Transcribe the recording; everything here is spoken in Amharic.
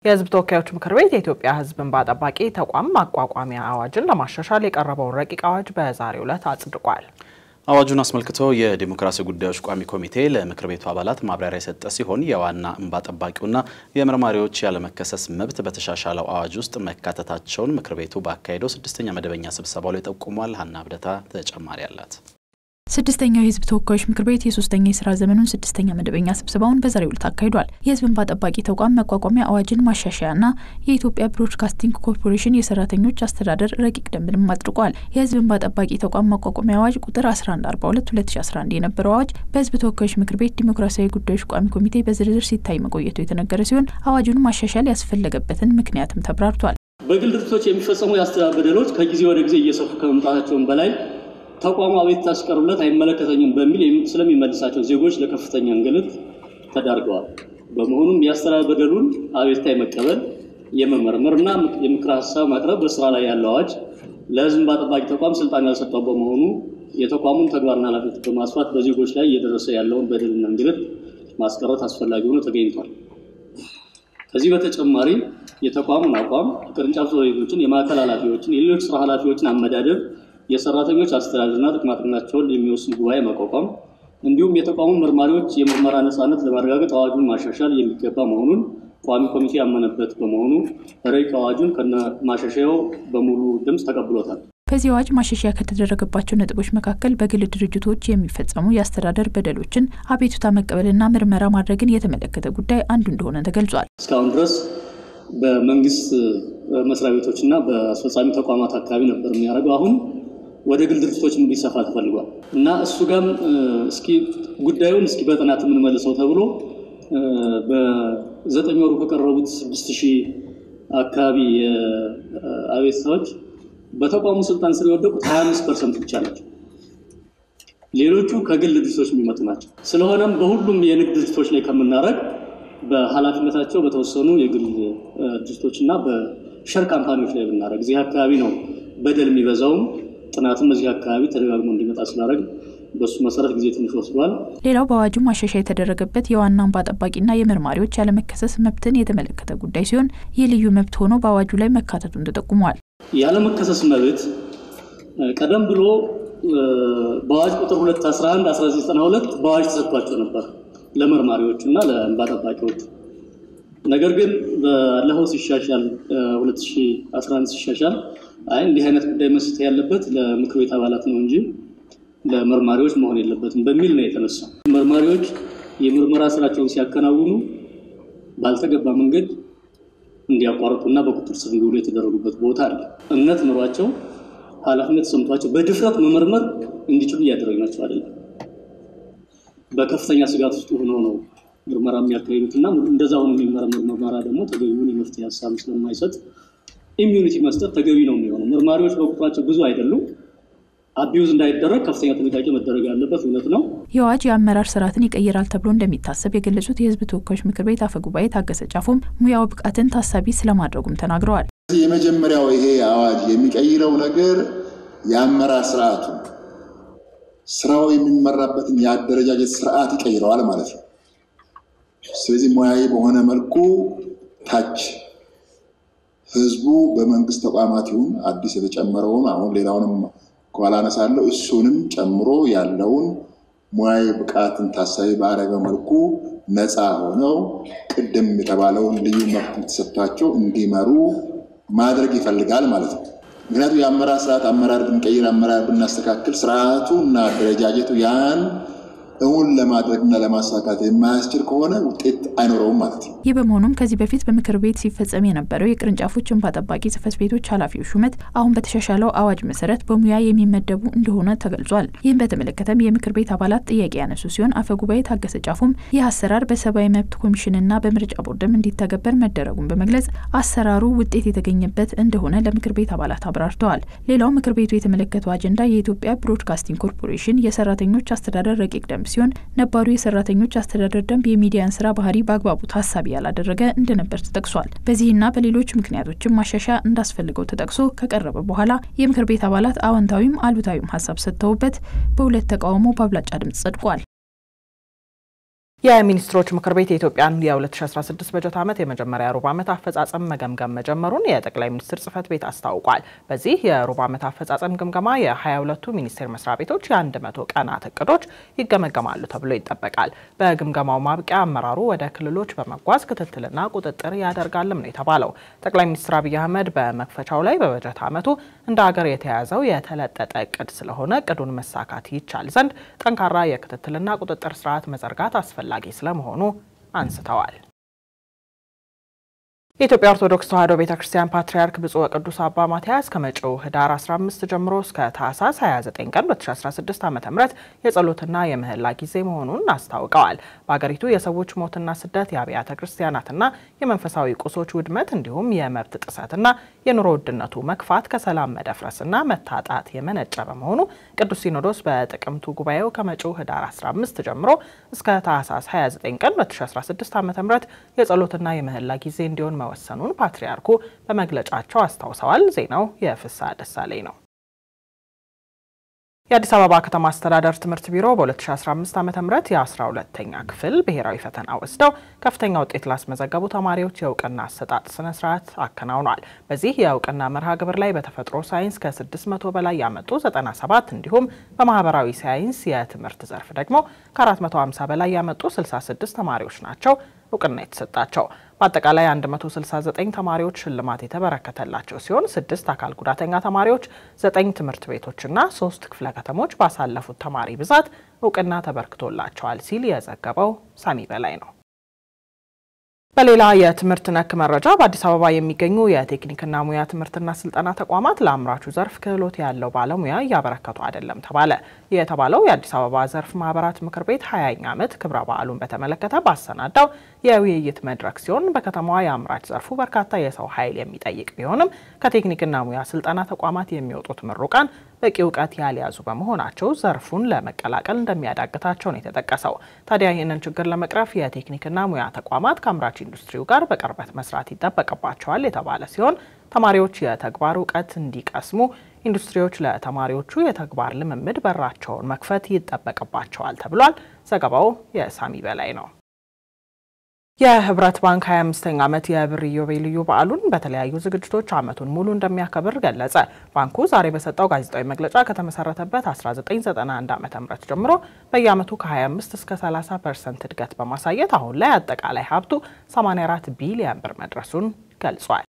የሕዝብ ተወካዮች ምክር ቤት የኢትዮጵያ ሕዝብ እንባ ጠባቂ ተቋም ማቋቋሚያ አዋጅን ለማሻሻል የቀረበውን ረቂቅ አዋጅ በዛሬው ዕለት አጽድቋል። አዋጁን አስመልክቶ የዲሞክራሲ ጉዳዮች ቋሚ ኮሚቴ ለምክር ቤቱ አባላት ማብራሪያ የሰጠ ሲሆን የዋና እንባ ጠባቂውና የመርማሪዎች ያለመከሰስ መብት በተሻሻለው አዋጅ ውስጥ መካተታቸውን ምክር ቤቱ ባካሄደው ስድስተኛ መደበኛ ስብሰባው ላይ ጠቁሟል። ሀና ብደታ ተጨማሪ አላት። ስድስተኛው የህዝብ ተወካዮች ምክር ቤት የሶስተኛ የስራ ዘመኑን ስድስተኛ መደበኛ ስብሰባውን በዛሬው ዕለት አካሂዷል። የህዝብ እንባ ጠባቂ ተቋም መቋቋሚያ አዋጅን ማሻሻያና የኢትዮጵያ ብሮድካስቲንግ ኮርፖሬሽን የሰራተኞች አስተዳደር ረቂቅ ደንብንም አጽድቋል። የህዝብ እንባ ጠባቂ ተቋም ማቋቋሚያ አዋጅ ቁጥር 1142 2011 የነበረው አዋጅ በህዝብ ተወካዮች ምክር ቤት ዲሞክራሲያዊ ጉዳዮች ቋሚ ኮሚቴ በዝርዝር ሲታይ መቆየቱ የተነገረ ሲሆን አዋጁን ማሻሻል ያስፈለገበትን ምክንያትም ተብራርቷል። በግል ድርጅቶች የሚፈጸሙ የአስተዳደር በደሎች ከጊዜ ወደ ጊዜ እየሰፉ ከመምጣታቸውም በላይ ተቋሙ አቤቱታ ሲቀርብለት አይመለከተኝም በሚል ስለሚመልሳቸው ዜጎች ለከፍተኛ እንግልት ተዳርገዋል። በመሆኑም የአስተዳደር በደሉን አቤቱታ የመቀበል የመመርመርና የምክር ሀሳብ ማቅረብ በስራ ላይ ያለው አዋጅ ለህዝብ እንባ ጠባቂ ተቋም ስልጣን ያልሰጠው በመሆኑ የተቋሙን ተግባርና ኃላፊነት በማስፋት በዜጎች ላይ እየደረሰ ያለውን በደልና እንግልት ማስቀረት አስፈላጊ ሆኖ ተገኝቷል። ከዚህ በተጨማሪ የተቋሙን አቋም፣ ቅርንጫፍ ጽሕፈት ቤቶችን፣ የማዕከል ኃላፊዎችን፣ የሌሎች ስራ ኃላፊዎችን አመዳደብ የሰራተኞች አስተዳደርና ጥቅማጥቅማቸውን የሚወስን ጉባኤ ማቋቋም እንዲሁም የተቋሙ መርማሪዎች የምርመራ ነፃነት ለማረጋገጥ አዋጁን ማሻሻል የሚገባ መሆኑን ቋሚ ኮሚቴ ያመነበት በመሆኑ ረቂቅ አዋጁን ከነ ማሻሻያው በሙሉ ድምፅ ተቀብሎታል። በዚህ አዋጅ ማሻሻያ ከተደረገባቸው ነጥቦች መካከል በግል ድርጅቶች የሚፈጸሙ የአስተዳደር በደሎችን አቤቱታ መቀበልና ምርመራ ማድረግን የተመለከተ ጉዳይ አንዱ እንደሆነ ተገልጿል። እስካሁን ድረስ በመንግስት መስሪያ ቤቶችና በአስፈጻሚ ተቋማት አካባቢ ነበር የሚያደርገው አሁን ወደ ግል ድርጅቶች እንዲሰፋ ተፈልጓል እና እሱ ጋም እስኪ ጉዳዩን እስኪ በጥናት የምንመልሰው ተብሎ በዘጠኝ ወሩ ከቀረቡት ስድስት ሺህ አካባቢ አቤቱታዎች በተቋሙ ስልጣን ስር የወደቁት ሀያ አምስት ፐርሰንት ብቻ ናቸው። ሌሎቹ ከግል ድርጅቶች የሚመጡ ናቸው። ስለሆነም በሁሉም የንግድ ድርጅቶች ላይ ከምናደርግ በኃላፊነታቸው በተወሰኑ የግል ድርጅቶች እና በሸር ካምፓኒዎች ላይ ብናደርግ እዚህ አካባቢ ነው በደል የሚበዛውም ጥናትም እዚህ አካባቢ ተደጋግሞ እንዲመጣ ስላደረግ በሱ መሰረት ጊዜ ትንሽ ወስዷል። ሌላው በአዋጁ ማሻሻያ የተደረገበት የዋና እንባ ጠባቂና የመርማሪዎች ያለመከሰስ መብትን የተመለከተ ጉዳይ ሲሆን ይህ ልዩ መብት ሆኖ በአዋጁ ላይ መካተቱን ተጠቁሟል። ያለመከሰስ መብት ቀደም ብሎ በአዋጅ ቁጥር 211 1992 በአዋጅ ተሰጥቷቸው ነበር ለመርማሪዎቹ እና ለእንባ ጠባቂዎቹ። ነገር ግን ባለፈው ሲሻሻል 2011 ሲሻሻል አይ እንዲህ አይነት ጉዳይ መስጠት ያለበት ለምክር ቤት አባላት ነው እንጂ ለመርማሪዎች መሆን የለበትም በሚል ነው የተነሳው። መርማሪዎች የምርመራ ስራቸውን ሲያከናውኑ ባልተገባ መንገድ እንዲያቋርጡና በቁጥጥር ስር እንዲውሉ የተደረጉበት ቦታ አለ። እምነት ኑሯቸው ኃላፊነት ሰምቷቸው በድፍረት መመርመር እንዲችሉ እያደረግናቸው አይደለም። በከፍተኛ ስጋት ውስጥ ሆነው ነው ምርመራ የሚያካሂዱት እና እንደዛ ሆኖ የሚመረምር ምርመራ ደግሞ ተገቢውን የመፍትሄ ሀሳብ ስለማይሰጥ ኢሚዩኒቲ መስጠት ተገቢ ነው የሚሆነው። መርማሪዎች በቁጥራቸው ብዙ አይደሉም። አቢዩዝ እንዳይደረግ ከፍተኛ ጥንቃቄ መደረግ ያለበት እውነት ነው። የአዋጅ የአመራር ስርዓትን ይቀይራል ተብሎ እንደሚታሰብ የገለጹት የሕዝብ ተወካዮች ምክር ቤት አፈ ጉባኤ ታገሰ ጫፎም ሙያው ብቃትን ታሳቢ ስለማድረጉም ተናግረዋል። የመጀመሪያው ይሄ አዋጅ የሚቀይረው ነገር የአመራር ስርዓቱ ስራው የሚመራበትን የአደረጃጀት ስርዓት ይቀይረዋል ማለት ነው። ስለዚህ ሙያዊ በሆነ መልኩ ታች ህዝቡ በመንግስት ተቋማት ይሁን አዲስ የተጨመረውን አሁን ሌላውንም ከኋላ አነሳለሁ እሱንም ጨምሮ ያለውን ሙያዊ ብቃትን ታሳቢ ባረገ መልኩ ነፃ ሆነው ቅድም የተባለውን ልዩ መብት ተሰጥቷቸው እንዲመሩ ማድረግ ይፈልጋል ማለት ነው። ምክንያቱም የአመራር ስርዓት አመራር ብንቀይር አመራር ብናስተካክል ስርዓቱ እና አደረጃጀቱ ያን እውን ለማድረግና ለማሳካት የማያስችል ከሆነ ውጤት አይኖረውም ማለት ነው። ይህ በመሆኑም ከዚህ በፊት በምክር ቤት ሲፈጸም የነበረው የቅርንጫፎች እንባ ጠባቂ ጽሕፈት ቤቶች ኃላፊዎች ሹመት አሁን በተሻሻለው አዋጅ መሰረት በሙያ የሚመደቡ እንደሆነ ተገልጿል። ይህም በተመለከተም የምክር ቤት አባላት ጥያቄ ያነሱ ሲሆን አፈ ጉባኤ ታገሰ ጫፉም ይህ አሰራር በሰብአዊ መብት ኮሚሽንና በምርጫ ቦርድም እንዲተገበር መደረጉን በመግለጽ አሰራሩ ውጤት የተገኘበት እንደሆነ ለምክር ቤት አባላት አብራርተዋል። ሌላው ምክር ቤቱ የተመለከተው አጀንዳ የኢትዮጵያ ብሮድካስቲንግ ኮርፖሬሽን የሰራተኞች አስተዳደር ረቂቅ ደንብ ሲሆን ነባሩ የሰራተኞች አስተዳደር ደንብ የሚዲያን ስራ ባህሪ በአግባቡ ታሳቢ ያላደረገ እንደነበር ተጠቅሷል። በዚህና በሌሎች ምክንያቶችም ማሻሻያ እንዳስፈልገው ተጠቅሶ ከቀረበ በኋላ የምክር ቤት አባላት አዎንታዊም አሉታዊም ሀሳብ ሰጥተውበት በሁለት ተቃውሞ በአብላጫ ድምጽ ጸድቋል። የሚኒስትሮች ምክር ቤት የኢትዮጵያን የ2016 በጀት ዓመት የመጀመሪያ ሩብ ዓመት አፈጻጸም መገምገም መጀመሩን የጠቅላይ ሚኒስትር ጽህፈት ቤት አስታውቋል። በዚህ የሩብ ዓመት አፈጻጸም ግምገማ የ22ቱ ሚኒስቴር መስሪያ ቤቶች የ100 ቀናት እቅዶች ይገመገማሉ ተብሎ ይጠበቃል። በግምገማው ማብቂያ አመራሩ ወደ ክልሎች በመጓዝ ክትትልና ቁጥጥር ያደርጋልም ነው የተባለው። ጠቅላይ ሚኒስትር አብይ አህመድ በመክፈቻው ላይ በበጀት ዓመቱ እንደ ሀገር የተያዘው የተለጠጠ እቅድ ስለሆነ እቅዱን መሳካት ይቻል ዘንድ ጠንካራ የክትትልና ቁጥጥር ስርዓት መዘርጋት አስፈላጊ አስፈላጊ ስለመሆኑ አንስተዋል። የኢትዮጵያ ኦርቶዶክስ ተዋሕዶ ቤተ ክርስቲያን ፓትርያርክ ብፁዕ ወቅዱስ አባ ማትያስ ከመጪው ህዳር 15 ጀምሮ እስከ ታህሳስ 29 ቀን 2016 ዓ ም የጸሎትና የምህላ ጊዜ መሆኑን አስታውቀዋል። በሀገሪቱ የሰዎች ሞትና ስደት፣ የአብያተ ክርስቲያናትና የመንፈሳዊ ቁሶች ውድመት እንዲሁም የመብት ጥሰትና የኑሮ ውድነቱ መክፋት ከሰላም መደፍረስና መታጣት የመነጨ በመሆኑ ቅዱስ ሲኖዶስ በጥቅምቱ ጉባኤው ከመጪው ህዳር 15 ጀምሮ እስከ ታህሳስ 29 ቀን 2016 ዓ ም የጸሎትና የምህላ ጊዜ እንዲሆን መወሰኑን ፓትርያርኩ በመግለጫቸው አስታውሰዋል። ዜናው የፍስሐ ደሳለኝ ነው። የአዲስ አበባ ከተማ አስተዳደር ትምህርት ቢሮ በ2015 ዓ ም የ12ተኛ ክፍል ብሔራዊ ፈተና ወስደው ከፍተኛ ውጤት ላስመዘገቡ ተማሪዎች የእውቅና አሰጣጥ ስነ ስርዓት አከናውኗል። በዚህ የእውቅና መርሃ ግብር ላይ በተፈጥሮ ሳይንስ ከ600 በላይ ያመጡ 97 እንዲሁም በማህበራዊ ሳይንስ የትምህርት ዘርፍ ደግሞ ከ450 በላይ ያመጡ 66 ተማሪዎች ናቸው እውቅና የተሰጣቸው። በአጠቃላይ 169 ተማሪዎች ሽልማት የተበረከተላቸው ሲሆን ስድስት አካል ጉዳተኛ ተማሪዎች፣ ዘጠኝ ትምህርት ቤቶችና ሶስት ክፍለ ከተሞች ባሳለፉት ተማሪ ብዛት እውቅና ተበርክቶላቸዋል ሲል የዘገበው ሳሚ በላይ ነው። በሌላ የትምህርት ነክ መረጃ በአዲስ አበባ የሚገኙ የቴክኒክና ሙያ ትምህርትና ስልጠና ተቋማት ለአምራቹ ዘርፍ ክህሎት ያለው ባለሙያ እያበረከቱ አይደለም ተባለ። ይህ የተባለው የአዲስ አበባ ዘርፍ ማህበራት ምክር ቤት ሀያኛ ዓመት ክብረ በዓሉን በተመለከተ ባሰናዳው የውይይት መድረክ ሲሆን በከተማዋ የአምራች ዘርፉ በርካታ የሰው ኃይል የሚጠይቅ ቢሆንም ከቴክኒክና ሙያ ስልጠና ተቋማት የሚወጡት ምሩቃን በቂ እውቀት ያልያዙ በመሆናቸው ዘርፉን ለመቀላቀል እንደሚያዳግታቸው ነው የተጠቀሰው። ታዲያ ይህንን ችግር ለመቅረፍ የቴክኒክና ሙያ ተቋማት ከአምራች ኢንዱስትሪው ጋር በቅርበት መስራት ይጠበቅባቸዋል የተባለ ሲሆን ተማሪዎች የተግባር እውቀት እንዲቀስሙ ኢንዱስትሪዎች ለተማሪዎቹ የተግባር ልምምድ በራቸውን መክፈት ይጠበቅባቸዋል ተብሏል። ዘገባው የሳሚ በላይ ነው። የህብረት ባንክ 25ኛ ዓመት የብር ኢዮቤልዩ በዓሉን በተለያዩ ዝግጅቶች ዓመቱን ሙሉ እንደሚያከብር ገለጸ። ባንኩ ዛሬ በሰጠው ጋዜጣዊ መግለጫ ከተመሰረተበት 1991 ዓ ም ጀምሮ በየዓመቱ ከ25 እስከ 30 ፐርሰንት እድገት በማሳየት አሁን ላይ አጠቃላይ ሀብቱ 84 ቢሊዮን ብር መድረሱን ገልጿል።